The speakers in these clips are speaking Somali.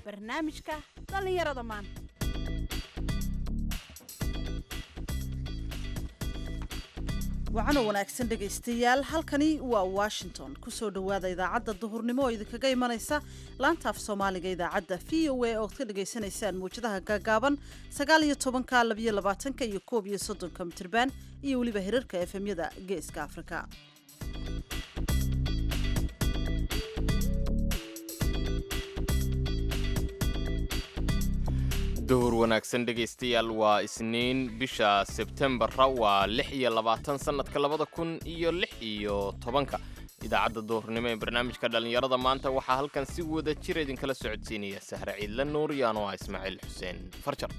barnaamijka dhallinyarada maanta wacano wanaagsan dhegaystayaal halkani waa washington kusoo dhowaada idaacadda duhurnimo oo idinkaga imanaysa laantaaf soomaaliga idaacadda v o a ood ka dhagaysanaysaan mawjadaha gaagaaban sagaal iyo tobanka labiyo labaatanka iyo koob iyo soddonka mitirban iyo weliba hirarka efemyada geeska afrika duhur wanaagsan dhegaystayaal waa isniin bisha sebtembara waa lix iyo labaatan sannadka labada kun iyo lix iyo tobanka idaacadda duhurnimo ee barnaamijka dhallinyarada maanta waxaa halkan si wada jira idinkala socodsiinaya sahre ciidla nuur iyo anoo ah ismaaciil xuseen farjar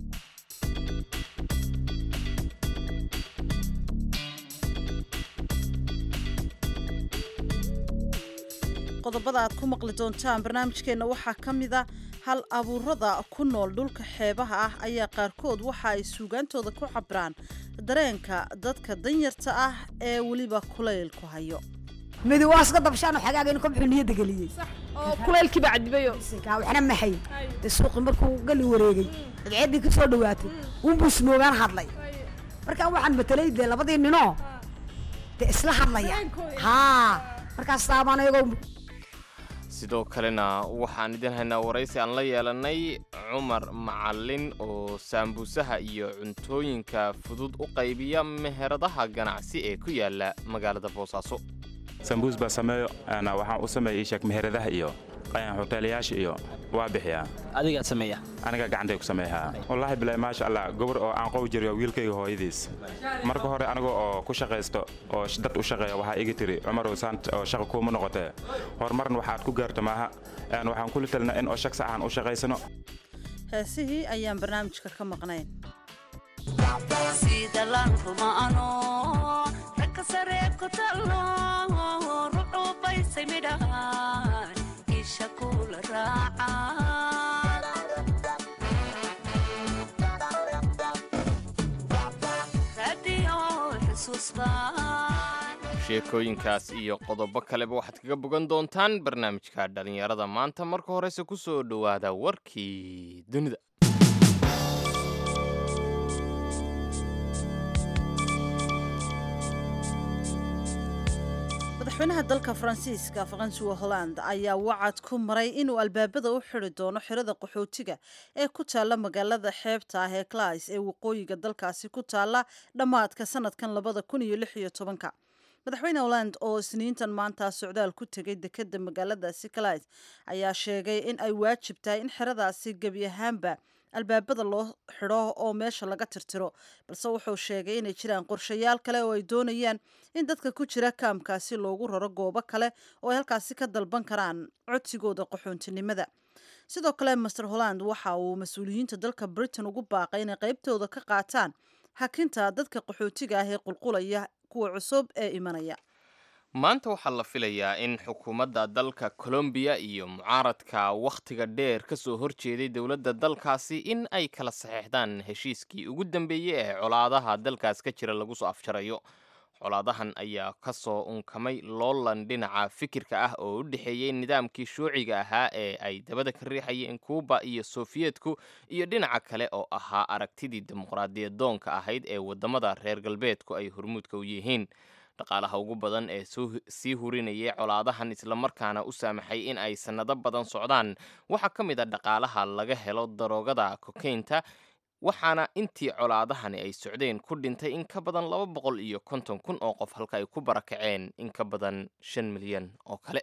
qodobada aad ku maqli doontaan barnaamijkeenna waxaa ka mid a hal abuurada ku nool dhulka xeebaha ah ayaa qaarkood waxa ay suugaantooda ku cabraan dareenka dadka danyarta ah ee weliba kulayl ku hayo midi waa iska dabshaano xagaagaynu ka bixu niyadda geliyey oo kulaylkiiba cadibayo kaa waxna maxay dee suuqi markuu gali wareegay cadceeddii ka soo dhowaatay unbuu snoogaan hadlay markaa waxaan matelay dee labadii ninoo dee isla hadlaya haa markaas taabaan ayagoo sidoo kalena waxaan idin haynaa waraysi aan la yeelanay cumar macalin oo saambuusaha iyo cuntooyinka fudud u qaybiya meheradaha ganacsi ee ku yaala magaalada boosaaso sambuus baa sameeyo waxaan u sameeya iisheeg meheradaha iyo hoteelayaasha iyo waa bixiyaa adigaa sameeya aniga gacantay ku sameeyaa wallaahi bilaa maasha allah gobar oo aan qow jiriyo wiilkayga hooyadiis marka hore aniga oo ku shaqaysto oo dad u shaqeeya waxaa iga tiri cumarow saant oo shaqa kuuma noqotee horumarna waxaad ku gaarta maaha waxaan kula talina in oo shaq sax aan u shaqaysano heesihii ayaan barnaamijka ka maqnayn sheekooyinkaas iyo qodobo kaleba waxaad kaga bogan doontaan barnaamijka dhallinyarada maanta marka horese ku soo dhowaada warkii dunida madaxweynaha dalka faransiiska faransuwa holland ayaa wacad ku maray inuu albaabada u xidi doono xirada qaxootiga ee ku taalla magaalada xeebta ah ee clays ee waqooyiga dalkaasi ku taalla dhammaadka sanadkan labada kun iyo lix iyo tobanka madaxweyne holland oo isniintan maanta socdaal ku tegay dekeda magaaladaasi clays ayaa sheegay in ay waajib tahay in xeradaasi gebi ahaanba albaabada loo xidho oo meesha laga tirtiro balse wuxuu sheegay inay jiraan qorshayaal kale oo ay doonayaan in dadka ku jira kaamkaasi loogu raro goobo kale oo ay halkaasi ka dalban karaan codsigooda qaxoontinimada sidoo kale master holland waxa uu mas-uuliyiinta dalka britain ugu baaqay inay qaybtooda ka qaataan hakinta dadka qaxootiga ah ee qulqulaya kuwa cusub ee imanaya maanta waxaa la filayaa in xukuumadda dalka colombiya iyo mucaaradka wakhtiga dheer ka soo horjeeday dowladda dalkaasi in ay kala saxeexdaan heshiiskii ugu dambeeyey ee colaadaha dalkaas ka jira lagu soo afjarayo colaadahan ayaa ka soo unkamay loolan dhinaca fikirka ah oo u dhexeeyey nidaamkii shuuciga ahaa ee ay dabada ka riixayeen kuuba iyo sofiyeetku iyo dhinaca kale oo ahaa aragtidii dimuqraadiyadoonka ahayd ee waddamada reer galbeedku ay hormuudka u yihiin dhaqaalaha ugu badan ee sii hurinayay colaadahan islamarkaana u saamaxay in ay sannado badan socdaan waxaa ka mid a dhaqaalaha laga helo daroogada kokaynta waxaana intii colaadahani ay socdeen ku dhintay in ka badan laba boqol iyo konton kun oo qof halka ay ku barakaceen in ka badan shan milyan oo kale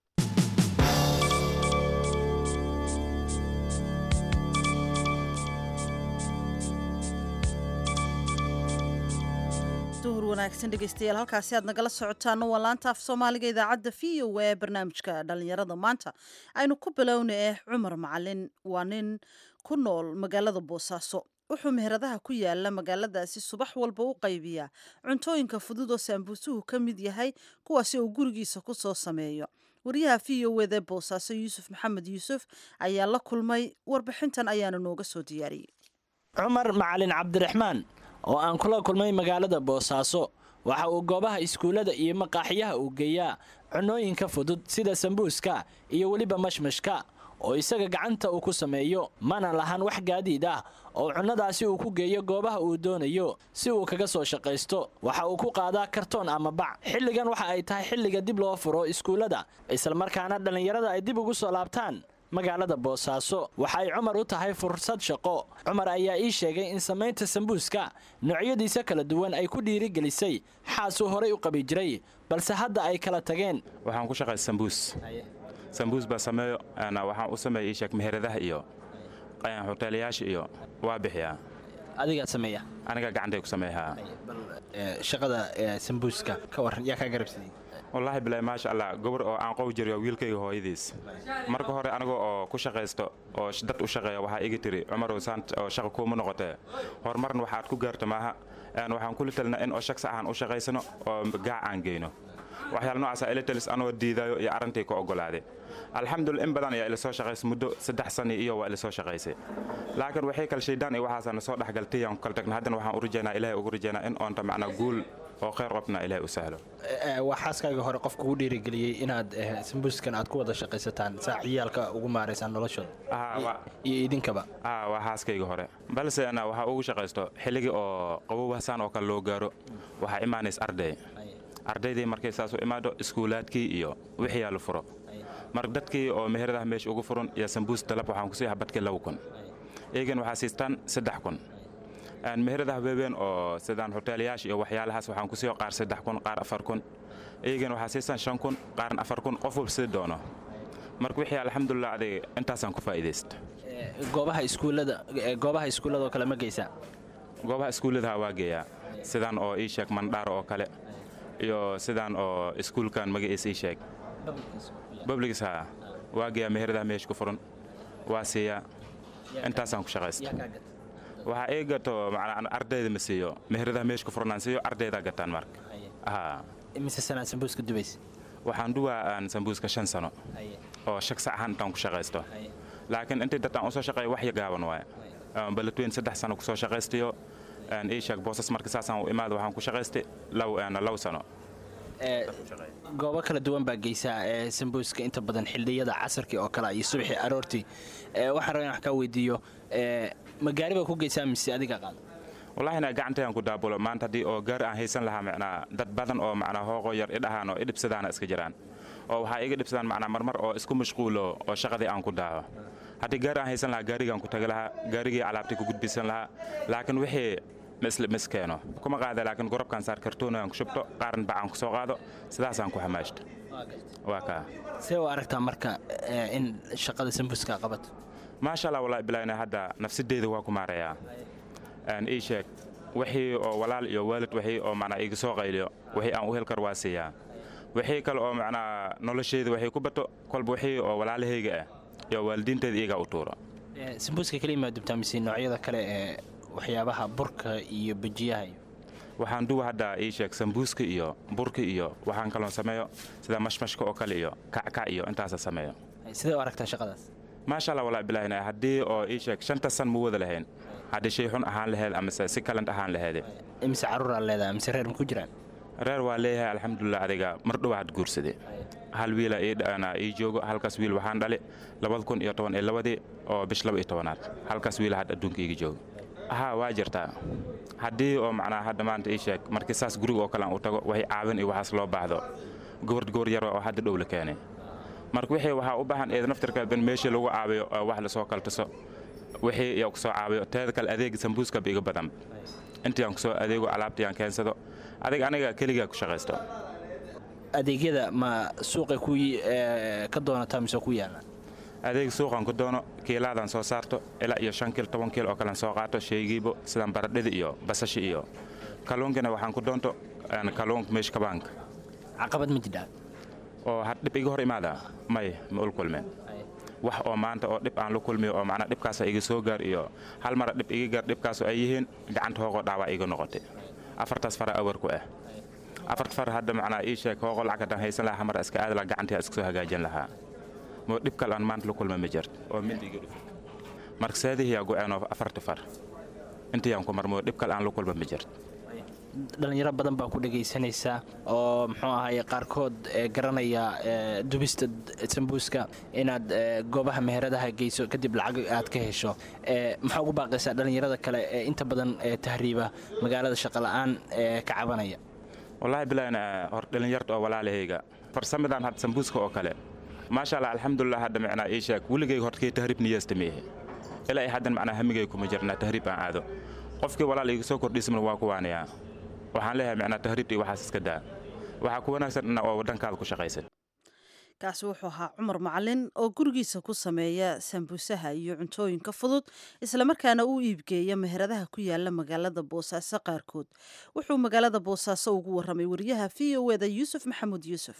duhur wanaagsan dhegaystayaal halkaasi aad nagala socotaana waa laanta af soomaaliga idaacadda v o a ee barnaamijka dhallinyarada maanta aynu ku bilowna eh cumar macalin waa nin ku nool magaalada boosaaso wuxuu meheradaha ku yaala magaaladaasi subax walba u qaybiyaa cuntooyinka fudud oo saambuusuhu ka mid yahay kuwaasi uu gurigiisa ku soo sameeyo wariyaha v o eda boosaaso yuusuf maxamed yuusuf ayaa la kulmay warbixintan ayaana nooga soo diyaariyey cumar macalin cabdiraxmaan oo aan kula kulmay magaalada boosaaso waxa uu goobaha iskuullada iyo maqaaxiyaha uu geeyaa cunooyinka fudud sida sambuuska iyo weliba mashmashka oo isaga gacanta uu ku sameeyo mana lahan wax gaadiid ah oo cunnadaasi uu ku geeyo goobaha uu doonayo si uu kaga soo shaqaysto waxa uu ku qaadaa kartoon ama bac xilligan waxa ay tahay xilliga dib loo furo iskuullada islamarkaana dhallinyarada ay dib ugu soo laabtaan magaalada boosaaso waxa ay cumar u tahay fursad shaqo cumar ayaa ii sheegay in samaynta sambuuska noocyadiisa kala duwan ay ku dhiirigelisay xaasuu horay u qabi jiray balse hadda ay kala tageen waxaan ku shaqay sambuus sambuus baa sameeyo waxaan u sameeya ii sheeg meheradaha iyo hoteelayaasha iyo waa bixiyaa adigaa sameeya aniga gacantay ku sameeyaa shaqada sambuuska ka waran yaa kaa garabsaday wallaahi bilaahi maasha allah gobor oo aan qow jiriyo wiilkayga hooyadiis marka hore aniga oo ku shaqaysto oo dad u shaqeeya waxaa iga tiri cumarow saant oo shaqa kuuma noqotee horumarna waxaad ku gaarta maaha waxaan kula talina in oo shaqsi ahaan u shaqaysano oo gaac aan geyno waxyaala noocaasa ila talis anoo diidayo iyo arrintii ka oggolaaday alxamdulillah in badan ayaa ila soo shaqaysay muddo saddex sani iyo waa ila soo shaqaysay laakiin waxay kal shaydaan iyo waxaasa na soo dhexgaltay aan ku kala tagna haddana waxaan u rajaynaa ilaahay ugu rajaynaa in oonta macnaa guul oo khayr qofna ilaahay u sahlo waa xaaskaaga hore qofka ugu dhiirigeliyey inaad sambuuskan aad ku wada shaqaysataan saa ciyaalka ugu maaraysaan noloshooda iyo idinkaba waa xaaskayga hore balse ana waxaa ugu shaqaysto xilligii oo qabowhasaan oo kale loo gaaro waxaa imaanays arday ardaydii markay saas u imaado iskuulaadkii iyo wixii yaa la furo mar dadkii oo meheradaha meesha ugu furan iyo sambuus dalab waxaan ku siiyaa badkii laba kun eegan waxaa siistaan saddex kun meheradaha weebeen oo sidaan hoteelayaasha iyo waxyaalahaas waxaan ku siiyo qaar saddex kun qaar afar kun eegan waxaa siistaan shan kun qaarna afar kun qof walba sii doono marka wixii alxamdulilah adig intaasaan ku faa'iidaysta goobaha iskuullada goobaha iskuullada oo kale ma geysaa goobaha iskuulladaha waa geeyaa sidaan oo ii sheeg mandhaaro oo kale iyo sidaan oo iskuulkan magaciisa ii sheeg babligiisa waa geeyaa meheradaha meesha ku furan waa siiyaa intaasaan ku shaqaysta waxaa ii gato macnaa ardayda ma siiyo meheradaha meesha ku furan aan siiyo ardaydaa gataan marka imise sanaad sambuuska dubaysa waxaan duwaa aan sambuuska shan sano oo shaqsi ahaan intaan ku shaqaysto laakiin intii dad aan usoo shaqeeya wax gaaban waaye balatweyn saddex sano kusoo shaqaystayo ii sheeg boosas marka saasaan u imaada waxaan ku shaqaystay law sano goobo kala duwan baa geysaa ee sambuuska inta badan xildiyada casarkii oo kale iyo subaxii aroortii waxaan rabaa in wax kaa weydiiyo magaari baa ku geysaa mise adiga qaada wallahina gacantayaan ku daabulo maanta haddii oo gaar aan haysan lahaa macnaa dad badan oo macnaa hooqo yar idhahaan oo idhibsadaana iska jiraan oo waxaa iga dhibsadaan macnaa marmar oo isku mashquulo oo shaqadii aan ku daaho haddii gaar aan haysan lahaa gaarigaan ku tagi lahaa gaarigii alaabtii ku gudbisan lahaa laakiin wixii miskeeno kuma qaada laakiin gorobkaan saar kartoonaan ku shubto qaaran bacaan ku soo qaado sidaasaan ku xamaashto waa kaa see u aragtaa marka in shaqada sambuuska qabato maasha allah wallahi bilaayna hadda nafsadeyda waa ku maarayaa ii sheeg wixii oo walaal iyo waalid wixii oo macnaa iga soo qayliyo wixii aan u hel kar waa siiyaa wixii kale oo macnaa nolosheyda waxay ku bato kolba wixii oo walaalahayga ah iyo waalidiinteeda iyagaa u tuuro sambuuska keliya maa dubtaa mise noocyada kale ee waxyaabaha burka iyo bejiyaha iyo waxaan duwa hadda ii sheeg sambuuska iyo burka iyo waxaan kaloon sameeyo sida mashmashka oo kale iyo kackac iyo intaasa sameeyo sidee u aragtaa shaqadaas maasha allah wallahi bilaahina haddii oo ii sheeg shanta san ma wada lahayn haddii shay xun ahaan laheed amase si kalent ahaan laheede imise carruuraa leedahay mise reer ma ku jiraan reer waa leeyahay alxamdulilah adiga mar dhowaad guursade hal wiila ii joogo halkaas wiil waxaan dhali labada kun iyo toban iyo labadii oo bish laba iyo tobanaad halkaas wiila hadda adduunka iiga joogo haa waa jirtaa haddii oo macnaa hadda maanta ii sheeg markii saas guriga oo kale aan u tago waxay caawin iyo waxaas loo baahdo gobor goor yar oo hadda dhow la keenay marka wixii waxaa u baahan eed naftirkeed in meeshii lagu caawiyo oo wax lasoo kaltuso wixii iyo kusoo caawiyo teeda kale adeega sambuuska biiga badan intii aan kusoo adeego alaabtii aan keensado adig aniga keligaa ku shaqaysto adeegyada ma suuqay ku ka doonataa mise ku yaallaan adeeg suuqan ku doono kiilaadaan soo saarto ilaa iyo shan kiil toban kiil oo kalean soo qaato shaygiibo sidaan baradhida iyo basashi iyo kalluunkina waxaan ku doonto kalluunka meesha kabaanka caqabad ma jidhaa oo had dhib iga hor imaada may ma ul kulmeen wax oo maanta oo dhib aan la kulmiyo oo macnaa dhibkaasa iga soo gaar iyo hal mara dhib iga gaar dhibkaasoo ay yihiin gacanta hoogoo dhaawaa iga noqotay afartaas fara awar ku ah afarta far hadda macnaa ii sheeg hoogoo lacag haddaan haysan lahaa hamar iska aadi lahaa gacantii iska soo hagaajin lahaa moo dhib kale aan maanta la kulma ma jirto oo mid iga dhufo marka saadihiyaa go-aan oo afarta far intayaan ku mar moo dhib kale aan la kulma ma jirto dhalinyaro badan baa ku dhegaysanaysaa oo muxuu ahaye qaarkood ee garanaya ee, dubista d- sambuuska inaad ee, goobaha meheradaha geyso kadib lacag aad ka hesho ee, maxaa ugu baaqaysaa dhalinyarada kale ee inta badan ee tahriiba magaalada shaqola'aan ee ka cabanaya wallaahi bilayn hor dhalinyarta oo walaalahayga farsamadan had sambuuska oo kale maasha allah alxamdulilah hadda macnaa ii sheeg weligayga hortkay tahriib niyeysta meehe ilaa ay haddan macnaa hamigay kuma jirnaa tahriib aan aado qofkii walaal iga soo kordhiismana waa ku waanayaa waxaan leeyahay macnaa tahriibta iyo waxaas iska daa waxaa ku wanaagsan inaa oo waddankaada ku shaqaysan kaasi wuxuu ahaa cumar macalin oo gurigiisa ku sameeya sambuusaha iyo cuntooyinka fudud islamarkaana u iibgeeya meheradaha ku yaala magaalada boosaaso qaarkood wuxuu magaalada boosaaso ugu waramay wariyaha v o eda yuusuf maxamuud yuusuf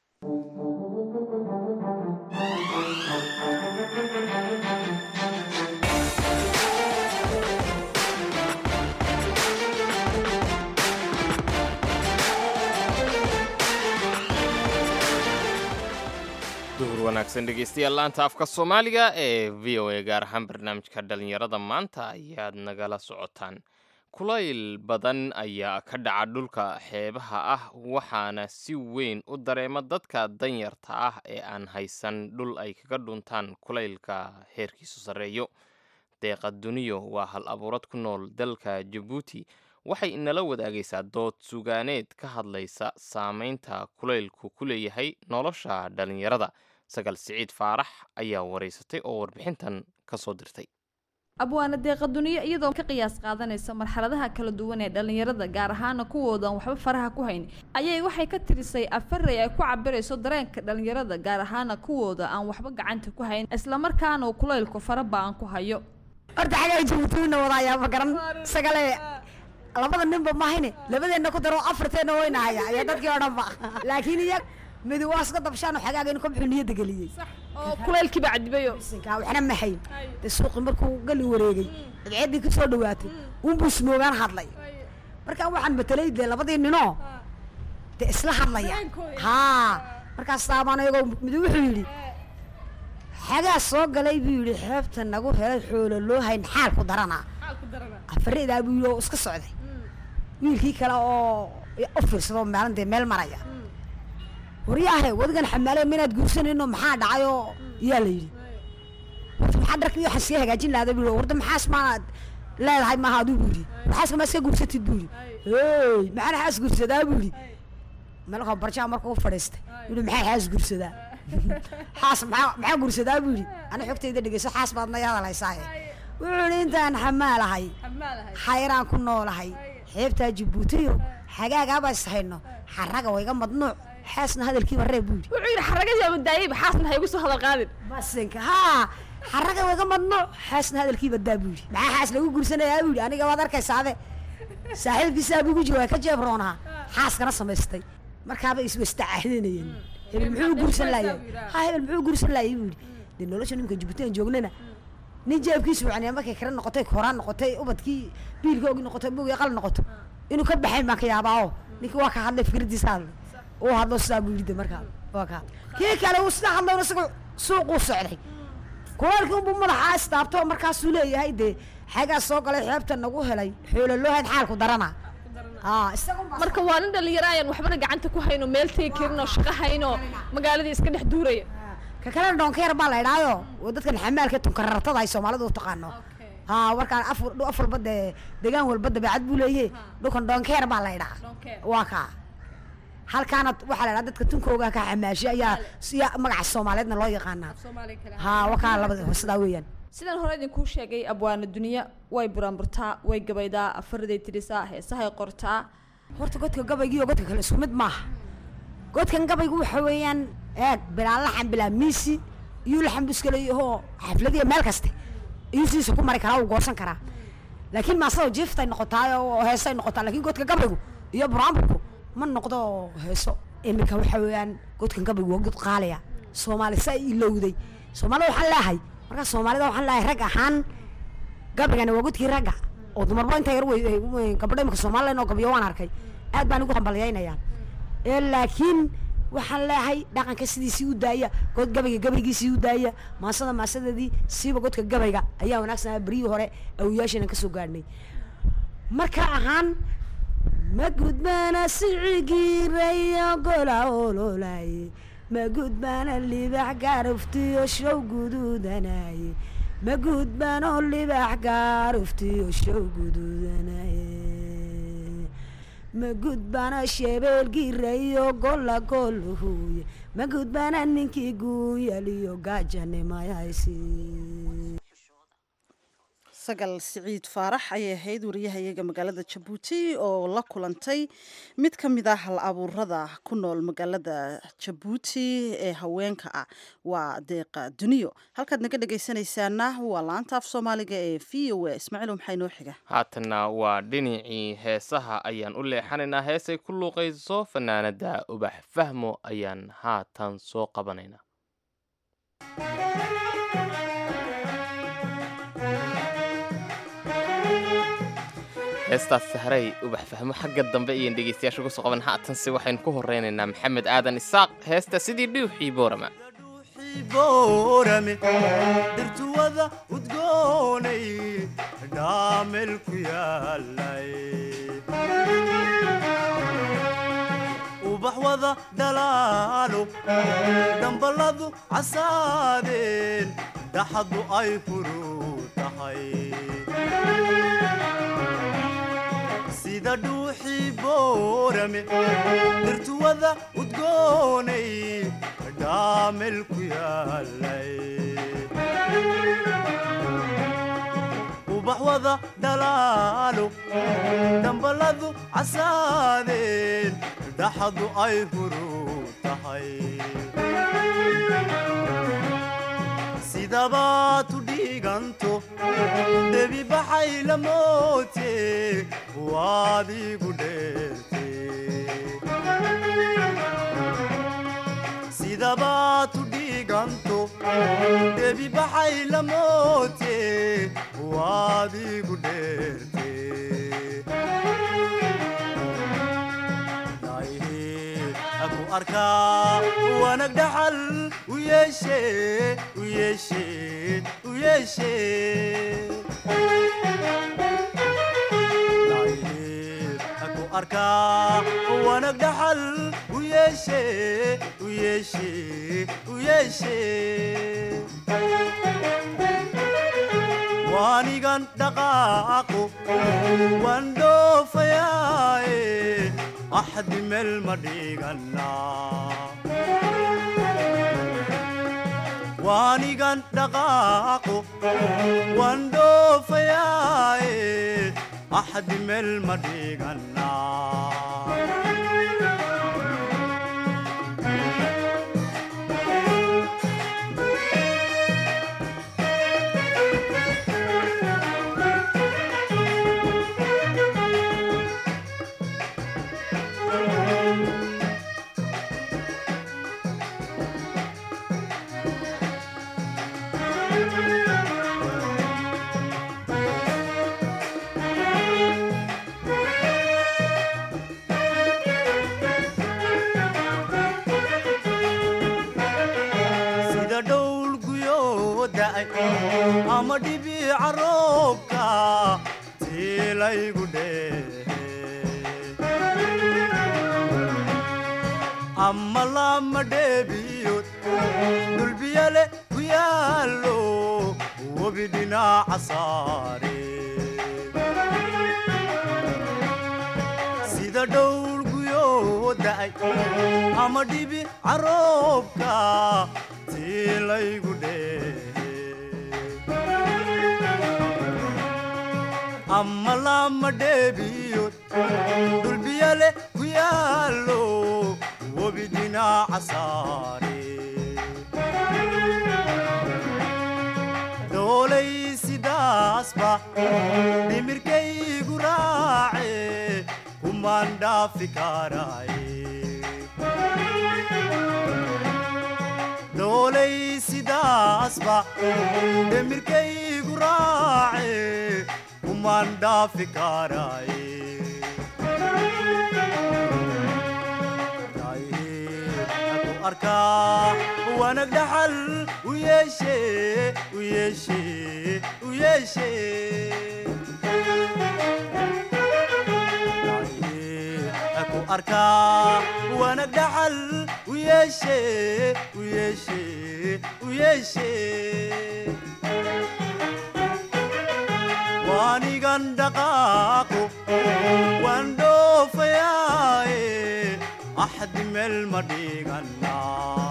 duhur wanaagsan dhegeystayaal laanta afka soomaaliga ee v o a gaar ahaan barnaamijka dhalinyarada maanta ayaad nagala socotaan kulayl badan ayaa ka dhaca dhulka xeebaha ah waxaana si weyn u dareema dadka danyarta ah ee aan haysan dhul ay kaga dhuntaan kulaylka heerkiisu sarreeyo deeqa duniyo waa hal abuurad ku nool dalka jabuuti waxay inala wadaagaysaa dood sugaaneed ka hadlaysa saameynta kulaylku ku leeyahay nolosha dhalinyarada sagal siciid faarax ayaa waraysatay oo warbixintan ka soo dirtay abwaana deeqa duniyo iyadoo ka qiyaas qaadanaysa marxaladaha kala duwan ee dhallinyarada gaar ahaana kuwoodan waxba faraha ku hayn ayay waxay ka tirisay afarey ay ku cabirayso dareenka dhallinyarada gaar ahaana kuwooda aan waxba gacanta ku hayn islamarkaana uu kulaylku fara ba-an ku hayo horta xagaa jabuutina wadaayaa ma garan sagale labada ninba mahayne labadeenna ku daro afarteenna wayna haya ayaa dadkii oo dhanba laakiin iyag midi waa iska dabshaan xagaaga in kobxu niyadda geliyey oo kulaylkiiba cadibayo sinkaa waxna ma hayn dee suuqi markuu gali wareegay adceeddii ka soo dhawaatay unbuu smoogaan hadlay markaa waxaan matelay dee labadii ninoo dee isla hadlaya haa markaas taabaan iyagoo mid wuxuu yidhi xagaa soo galay buu yidhi xeebta nagu helay xoolo loo hayn xaal ku daranaa afaridaa buu yidhi oo iska socday wiilkii kale oo u fiirsadoo maalin dee meel maraya waryaahe wadigan xamaale minaad guursanayno maxaa dhacay oo yaa la yidhi warta maxaa dharka iyo waxaan sii hagaajin lahada buu yidhi warta maxaas maanaad leedahay maaha aduu buu yidhi maxaaska maa iska guursatid buu yidhi hey maxaan xaas guursadaa buu yidhi malakoo barjaa markuu u fadhiistay yidhi maxaa xaas guursadaa xaas maxaa maxaa guursadaa buu yidhi ana xogtayda dhegeyso xaas baad naya hadalaysaaye wuxuu yidhi intaan xamaalahay xayraan ku noolahay xeebtaa jabuutiyo xagaagaaba is hayno xaraga wayga madnuuc xaasna hadalkiiba reeb buu yidhi wuxuu yidhi xaragadiiba daayayba xaasna ha igu soo hadal qaadin basinka haa xaraga wayga madnuuc xaasna hadalkiiba daa buu yidhi maxaa xaas lagu guursanayaa buu yidhi aniga waad arkaysaade saaxiibkiisaa bugu jira waa ka jeebroonaa xaaskana samaystay markaaba iswastacaadanayeen hebel muxuu guursan laayay ha hebel muxuu guursan laayay buu yidhi dee nolosha nimanka jabuuti aan joognana nin jeebkiisu wacnaya markay kale noqotay koraan noqotay ubadkii biilkoogi noqotay bugii qal noqoto inuu ka baxayn baan ka yaabaa oo ninkii waa ka hadlay fikradiisa hadlay uu hadlo sidaa buu yidhi de markaa waa ka hadlay kii kale uu sidaa hadlayna isagu suuquu socday kulaylkii unbuu madaxa istaabto markaasuu leeyahay dee xagaa soo galay xeebta nagu helay xoolo loo hayn xaalku darana haa isagun baa marka waa nin dhallinyaro ayaan waxbana gacanta ku hayno meel tegi karin oo shaqo hayno magaaladii iska dhex duuraya ka kalena doonkeer baa la idhaayo oo dadkan xamaalka tunkarartada ay soomaalidu u taqaano haa warkaan af af walba dee degaan walba dabeecad buu leeyahe dhulkan doonkeer baa la idhaa waa kaa halkaana waxaa la idhaha dadka tunkooga ka xamaashay ayaa siya magaca soomaaliyeedna loo yaqaanaa haa wakaa labada sidaa weeyaan sidaan hore idinkuu sheegay abwaana duniya way buraanburtaa way gabaydaa afariday tirisaa heesahay qortaa horta godka gabaygi iyo godka kale isku mid maaha godkan gabaygu waxa weeyaan eeg bilaa laxan bilaa miisi iyo laxan buskale iyahoo xafladiya meel kaste iyuu sidiisa ku mari karaa uu goosan karaa laakiin maasado jiiftay noqotaa oo heesay noqotaa laakiin godka gabaygu iyo buraanburku ma noqdo heeso iminka waxa weeyaan godkan gabaygu waa god qaaliya soomaali saa ilowday soomaalida waxaan leeyahay markaa soomaalida waxaan leeyahay rag ahaan gabaygani waa godkii ragga oo dumarba inta yar wey gabadha imika somalilan oo gabiyo waan arkay aad baan ugu hambalyaynayaan ee laakiin waxaan leeyahay dhaqanka sidiisii u daaya god gabayga gabaygiisii u daaya maasada maasadeedii siiba godka gabayga ayaa wanaagsanaa beryihii hore awiyaasheenan kasoo gaadhnay marka ahaan ma gudbaana sicigiirayo gola ololaye ma gudbaana libax gaaruftiyo show guduudanaye ma gudbaano libax gaaruftiyo show guduudanaye ma gudbaana shebeelgiirayo gola goluhuye ma gudbaana ninkii guunyaliyo gaajanimayaysi sagal siciid faarax ayay ahayd wariyahayaga magaalada jabuuti oo la kulantay mid ka mid ah hal abuurada ku nool magaalada jabuuti ee haweenka ah waa deeqa duniyo halkaad naga dhegaysanaysaana waa laanta af soomaaliga ee v o a ismaaciil maxaa inoo xiga haatanna waa dhinacii heesaha ayaan u leexanaynaa heesay ku luuqayso fanaanada ubax fahmo ayaan haatan soo qabanaynaa heestaas sahray ubax fahmo xagga dambe ayaan dhegeystayaasha uga soo qaban haatanse waxaynu ku horeynaynaa maxamed aadan isaaq heesta sidii dhiuxii boorama boorame dhirtuwada udgoonay dhaamel ku yaalay ubax wada dhalaalo damballadu casaadeen dhaxadu ay furu tahay sida dhuuxii boorame dhirtuwada udgoonay dhaamel ku yaalay ubax wada dhalaalo damballadu casaadeen dhaxadu ay furu tahay sidabaad u dhiiganto debi baxay la moote waad igu dheerte sidabaad u dhiiganto debi baxay la moote waad igu dheerte aku arkaa wanag dhaxal u yeeshe u yeeshe u yeeshe aku arkaa wanag dhaxal u yeeshe u yeeshe u yeeshe waanigan dhaqaaqo waan dhoofayaaye axdi meel ma dhiganaa waanigan dhaqaaqo waan dhoofayaaye axdi meel ma dhiganaa sida dhowl guyoo da'ay ama dhibiica roobka tiilaygu dheehe ama lama dheebiyood dhulbiyale ku yaallo webi dhinaaca saare sida dhowl guyoo da'ay ama dhibi caroobka tiilaygu dheehe ama lama dheebiyood dhulbiyale ku yaallo webi dhinaaca saare doolay sidaasba dhimirkaygu raace kumaan dhaafi karaaye doolay sidaasba dhimirkaygu raace kumaan dhaafi karaaye aku arkaa wanag dhaxal u yeeshe u yeeshe u yeeshe aku arkaa wanag dhaxal u yeeshe u yeeshe u yeeshe waanigan dhaqaaqo waan dhoofayaaye axdi meel ma dhigannaa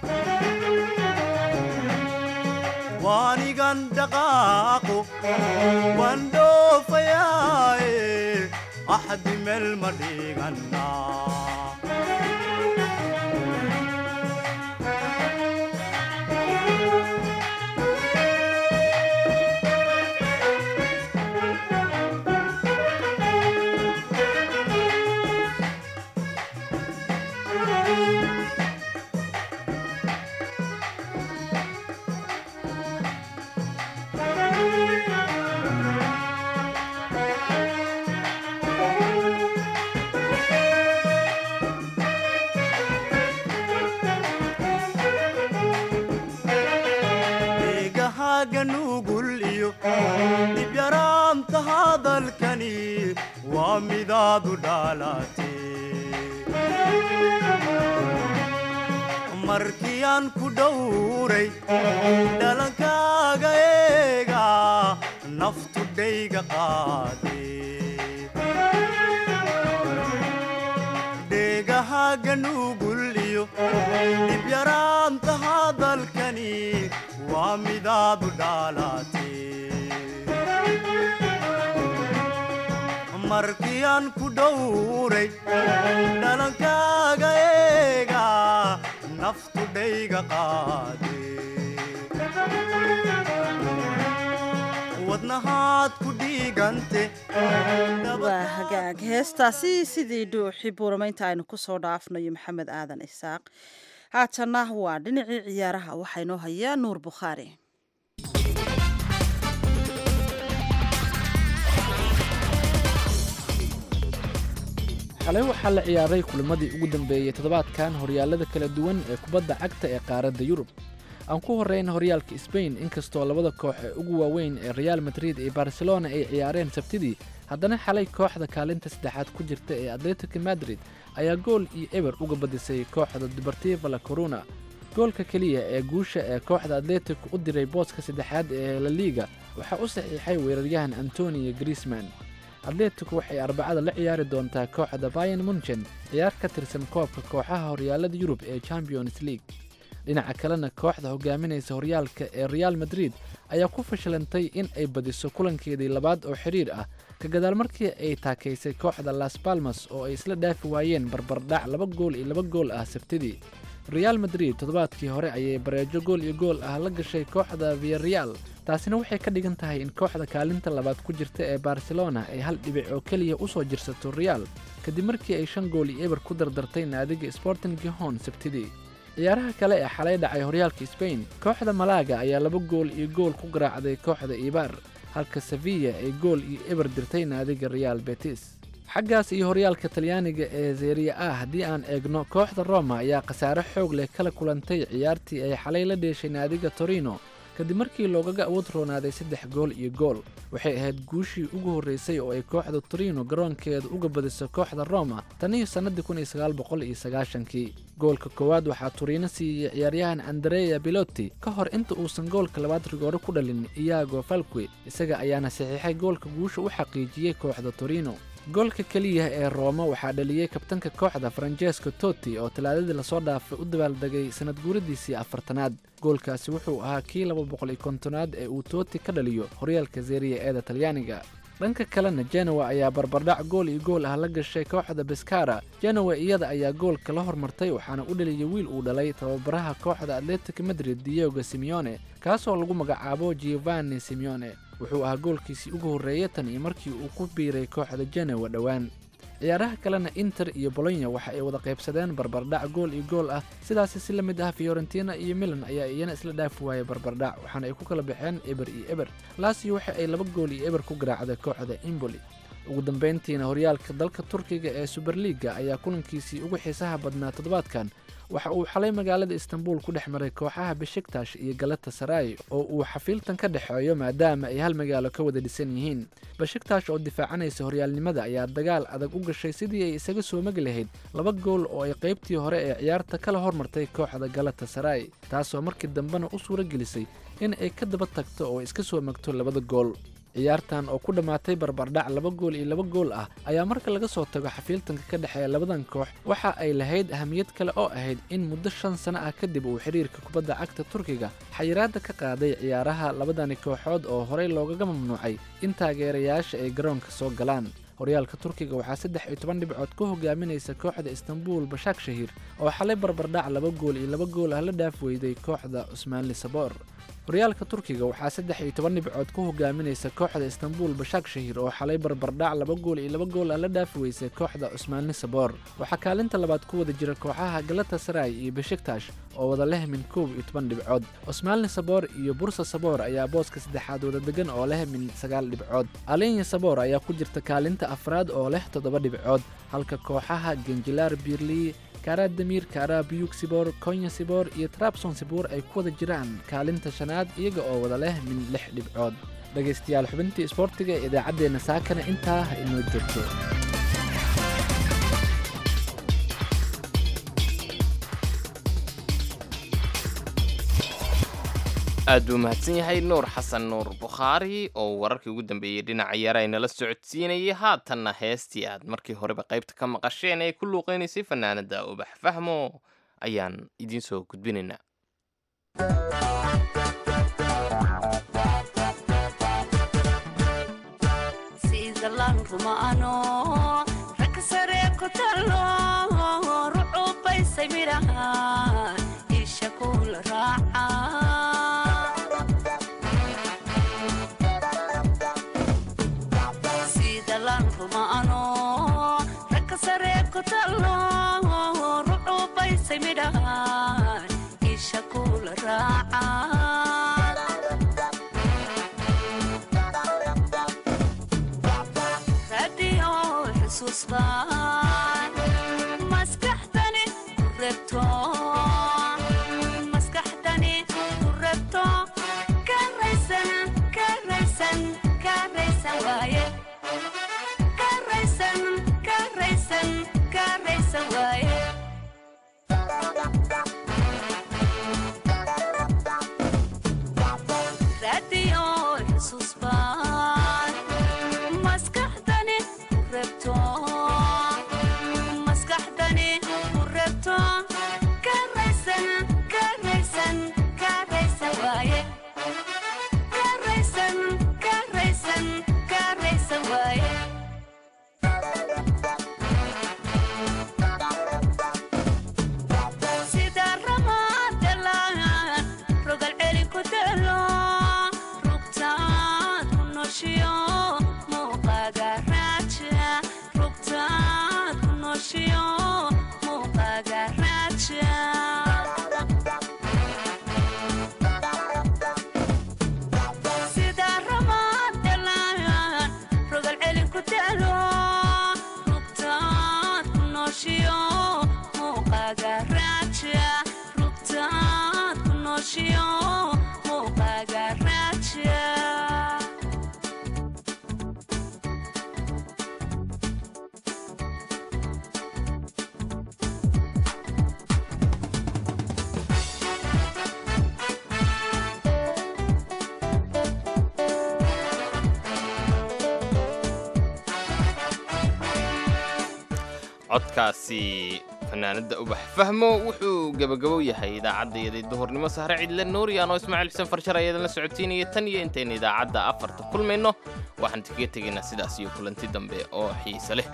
waanigan dhaqaaqo waan dhoofayaaye axdi meel ma dhigannaa eegahaaga nugul iyo dhibyaraanta hadalkani waa midaadu dhaalaatee markii aan ku dhowray dhalankaaga eega naftu dhayga qaadee dheegahaaga nugul iyo dhibyaraanta hadalkani waa midaadu dhaalaatee markii aan ku dhowray dhalankaaga eega naftu dhayga qaadee wadnahaad ku dhiigante waa hagaag heestaasi sidii dhuuxi buuramaynta aynu ku soo dhaafnayo maxamed aadan isaaq haatanna waa dhinacii ciyaaraha waxaa inoo hayaa nuur bukhaari xalay waxaa la ciyaaray kulimadii ugu dambeeyey toddobaadkan horyaalada kala duwan ee kubadda cagta ee qaaradda yurub aan ku horrayn horyaalka sbain inkastoo labada koox ee ugu waaweyn ee reaal madrid iyo barcelona ay ciyaareen sabtidii haddana xalay kooxda kaalinta saddexaad ku jirta ee atletico madrid ayaa gool iyo eber uga badisay kooxda deportiva la corona goolka keliya ee guusha ee kooxda atletico u diray booska saddexaad ee la liiga waxaa u saxiixay weeraryahan antonio griezman atletico waxay arbacada la ciyaari doontaa kooxda bayan munchen ciyaar ka tirsan koobka kooxaha horyaalada yurub ee champions league dhinaca kalena kooxda hogaaminaysa horyaalka ee reaal madrid ayaa ku fashilantay in ay badiso kulankeedii labaad oo xidhiir ah ka gadaal markii ay taakaysay kooxda las balmas oo ay isla dhaafi waayeen barbardhac laba gool iyo laba gool ah sabtidii reaal madrid toddobaadkii hore ayay bareejo gool iyo gool ah la gashay kooxda viareal taasina waxay ka dhigan tahay in kooxda kaalinta labaad ku jirta ee barcelona ay hal dhibic oo keliya u soo jirsato reaal kadib markii ay shan gool iyo eber ku dardartay naadiga sporting gihon sabtidii ciyaaraha kale ee xalay dhacay horyaalka sbain kooxda malaaga ayaa laba gool iyo gool ku garaacday kooxda ibaar halka sevilla ay gool iyo eber dirtay naadiga reaal betis xaggaas iyo horyaalka talyaaniga ee zeria a haddii aan eegno kooxda roma ayaa khasaare xoog leh kala kulantay ciyaartii ay xalay la dheeshay naadiga torino kadib markii loogaga awood roonaaday saddex gool iyo gool waxay ahayd guushii ugu horreysay oo ay kooxda torino garoonkeeda uga badiso kooxda roma tan iyo sannadii kun iyo sagaal boqol iyo sagaashankii goolka koowaad waxaa turiino siiyey ciyaaryahan andrea biloti ka hor inta uusan goolka labaad rigoore ku dhalin iyago falque isaga ayaana saxiixay goolka guusha u xaqiijiyey kooxda torino goolka keliya ee rooma waxaa dhaliyey kabtanka kooxda francesco toti oo talaadadii lasoo dhaafay u dabaaldegay sanad guuradiisii afartanaad goolkaasi wuxuu ahaa kii laba boqol iyo kontonaad ee uu toti ka dhaliyo horyaalka zeeriya eeda talyaaniga dhanka kalena genowa ayaa barbardhac gool iyo gool ah la gashay kooxda beskara genowa iyada ayaa goolka la hormartay waxaana u dhaliyey wiil uu dhalay tababaraha kooxda atletic madrid diogo simeone kaasoo lagu magacaabo giovanni simeone wuxuu ahaa goolkiisii ugu horreeyay tan iyo markii uu ku biiray kooxda genowa dhowaan ciyaaraha kalena inter iyo bolonya waxa ay wada qaybsadeen barbardhac gool iyo gool ah sidaasi si la mid ah fiorentina iyo milan ayaa iyana isla dhaafi waayay barbardhac waxaana ay ku kala baxeen eber iyo eber laasio waxa ay laba gool iyo eber ku garaacday kooxda imboli ugu dambayntiina horyaalka dalka turkiga ee suberliga ayaa kulankiisii ugu xiisaha badnaa toddobaadkan waxa uu xalay magaalada istanbul ku dhex maray kooxaha beshiktash iyo galata saray oo uu xafiiltan ka dhexeeyo maadaama ay hal magaalo ka wada dhisan yihiin beshiktash oo difaacanaysa horyaalnimada ayaa dagaal adag u gashay sidii ay isaga soo magi lahayd laba gool oo ay qaybtii hore ee ciyaarta kala hormartay kooxda galata saray taasoo markii dambena u suuro gelisay in ay ka daba tagto oo iska soo magto labada gool ciyaartan oo ku dhammaatay barbardhac laba gool iyo laba gool ah ayaa marka laga soo tago xafiiltanka ka dhexeeya labadan koox waxa ay lahayd ahamiyad kale oo ahayd in muddo shan sano ah kadib uu xidhiirka kubadda cagta turkiga xayiraadda ka qaaday ciyaaraha labadani kooxood oo horey loogaga mamnuucay in taageerayaasha ay garoonka soo galaan horyaalka turkiga waxaa saddex iyo toban dhibcood ku hogaaminaysa kooxda istanbul bashaak shahiir oo xalay barbardhac laba gool iyo laba gool ah la dhaaf weyday kooxda cusmaanli saboor horyaalka turkiga waxaa saddex iyo toban dhibcood ku hogaaminaysa kooxda istanbul bashaak shahiir oo xalay barbardhac laba gool iyo laba gool ah la dhaafi weysay kooxda cusmaanli saboor waxaa kaalinta labaad ku wada jira kooxaha galata saray iyo beshiktash oo wada leh min koob iyo toban dhibcood cusmaanli saboor iyo bursa saboor ayaa booska saddexaad wada degan oo leh min sagaal dhibcood alinya saboor ayaa ku jirta kaalinta afraad oo leh toddoba dhibcood halka kooxaha genjilaar birli karadamir karabiyug sibor konya sibor iyo trabson sibor ay ku wada jiraan kaalinta shanaad iyaga oo wada leh min lix dhibcood dhegaystayaal xubintii isboortiga ee idaacaddeenna saakana intaa ha inoo joogto aad buu mahadsan yahay nuur xasan nuur bukhaari oo wararkii ugu dambeeyey dhinaca yara inala socodsiinayay haatanna heestii aad markii horeba qaybta ka maqasheen ee ku luuqaynaysay fanaanada ubax fahmo ayaan idiin soo gudbinaynaa codkaasi fanaanada ubax fahmo wuxuu gebagabow yahay idaacaddaiyada duhurnimo sahre cidle nuuriyan oo ismaaciil xuseen farshar ayadan la socotiinaya tan iyo intaynu idaacadda afarta kulmayno waxaan kaga tegaynaa sidaas iyo kulanti dambe oo xiise leh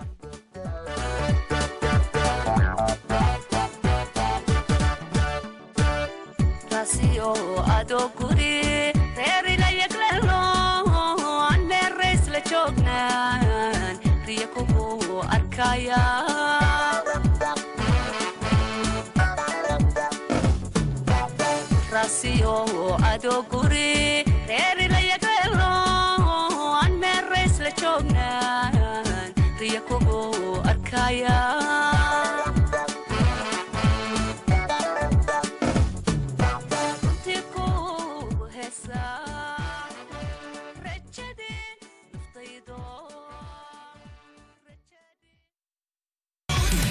adoguri reerilayagelo aan meerays la joognaa riya kugu arkaya